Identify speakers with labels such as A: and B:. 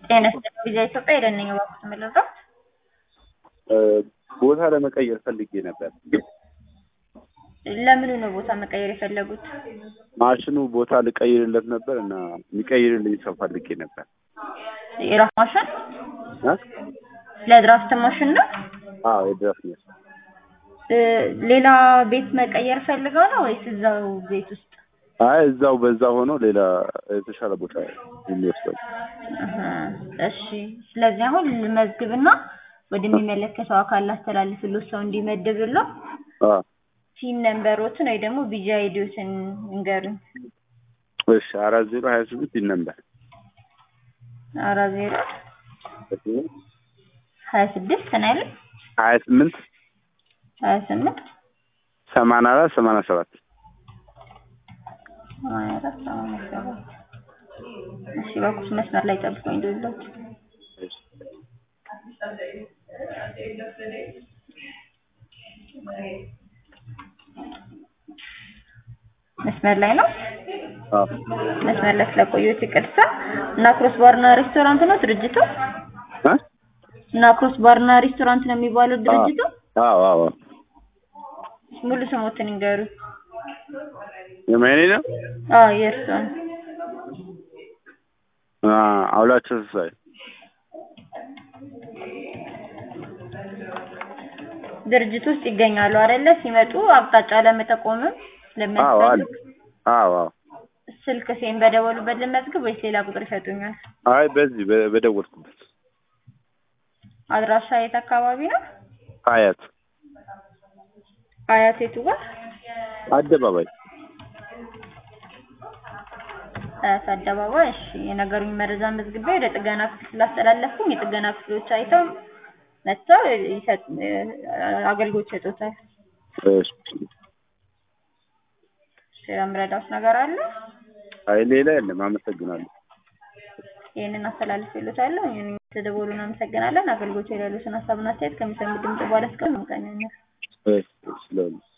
A: ጤና ይስጥልኝ ቪዛ ኢትዮጵያ የደነኝ እባክዎት የምልለው
B: ቦታ ለመቀየር ፈልጌ ነበር።
A: ለምኑ ነው ቦታ መቀየር የፈለጉት?
B: ማሽኑ ቦታ ልቀይርለት ነበር እና የሚቀይርልኝ ሰው ፈልጌ ነበር።
A: የራስ ማሽን
B: እ?
A: ለድራፍት ማሽን ነው?
B: አዎ የድረስ ነው።
A: እ፣ ሌላ ቤት መቀየር ፈልገው ነው ወይስ እዛው ቤት ውስጥ?
B: አይ እዛው በዛ ሆኖ ሌላ የተሻለ ቦታ የሚወስደው
A: አሀ፣ እሺ። ስለዚህ አሁን ልመዝግብና ወደሚመለከተው አካል ላስተላልፍልዎት ሰው እንዲመድብልዎ
B: አ
A: ሲን ነምበሮትን ወይ ደግሞ ቢጂ አይዲዎትን እንገሩኝ።
B: እሺ አራት ዜሮ ሀያ ስምንት ይህ ነበር
A: አራት ዜሮ ሀያ ስድስት ነው ያሉኝ?
B: ሀያ ስምንት
A: ሀያ ስምንት
B: ሰማንያ አራት ሰማንያ ሰባት
A: ሰማንያ አራት ሰማንያ ሰባት እሺ፣ እባክዎት መስመር ላይ ጠብቁኝ እንደውላችሁ መስመር ላይ ነው።
B: አዎ
A: መስመር ላይ ስለቆየሁት ይቅርታ። እና ክሮስ ባርና ሬስቶራንት ነው ድርጅቱ?
B: እ?
A: እና ክሮስ ባርና ሬስቶራንት ነው የሚባለው ድርጅቱ?
B: አዎ አዎ
A: ሙሉ ስሞትን ይንገሩ።
B: የማይኔ ነው
A: አዎ የእርስዎን።
B: አ አውላቸው ተስፋዬ
A: ድርጅቱ ውስጥ ይገኛሉ አይደለ? ሲመጡ አቅጣጫ ለመጠቆምም
B: አዎ አለ
A: ለሚያስፈልግ
B: አዎ አዎ
A: ስልክ ሴን በደወሉበት ልመዝግብ ወይስ ሌላ ቁጥር ይሰጡኛል?
B: አይ በዚህ በ- በደወልኩበት
A: አድራሻ የት አካባቢ ነው?
B: ሀያት
A: አያት የቱ ጋር?
B: አደባባይ
A: አያት አደባባይ። እሺ የነገሩኝ መረጃ መዝግቤ ወደ ጥገና ክፍል ስላስተላለፍኩኝ የጥገና ክፍሎች አይተው መጥተው ይሰጥ አገልግሎት ይሰጡታል።
B: እሺ
A: ሌላ የምረዳዎት ነገር አለ?
B: አይ ሌላ የለም አመሰግናለሁ
A: ይህንን አስተላልፍልዎታለሁ። ይህን ተደወሉን አመሰግናለን። አገልግሎት ላይ ያሉትን ሀሳብና አስተያየት ከሚሰሙ ድምጽ በኋላ እስከ መንቀኛኛል
B: እሺ ስለሆነ